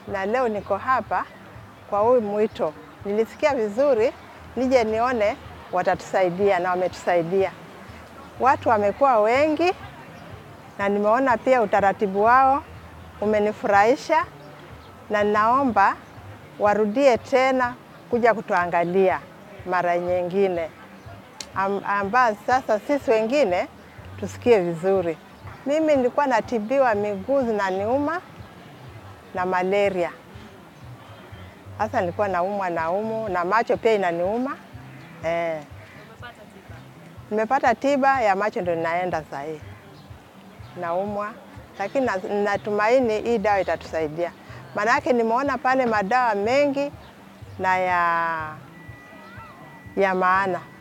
na leo niko hapa kwa huyu mwito. Nilisikia vizuri nije nione watatusaidia, na wametusaidia. Watu wamekuwa wengi na nimeona pia utaratibu wao umenifurahisha, na naomba warudie tena kuja kutuangalia mara nyingine, Am- ambayo sasa sisi wengine tusikie vizuri. Mimi nilikuwa natibiwa miguu zinaniuma na malaria. Sasa nilikuwa naumwa na umu na macho pia inaniuma eh. Nimepata tiba ya macho ndio ninaenda sahii, naumwa lakini na- natumaini hii dawa itatusaidia, maanake nimeona pale madawa mengi na ya, ya maana.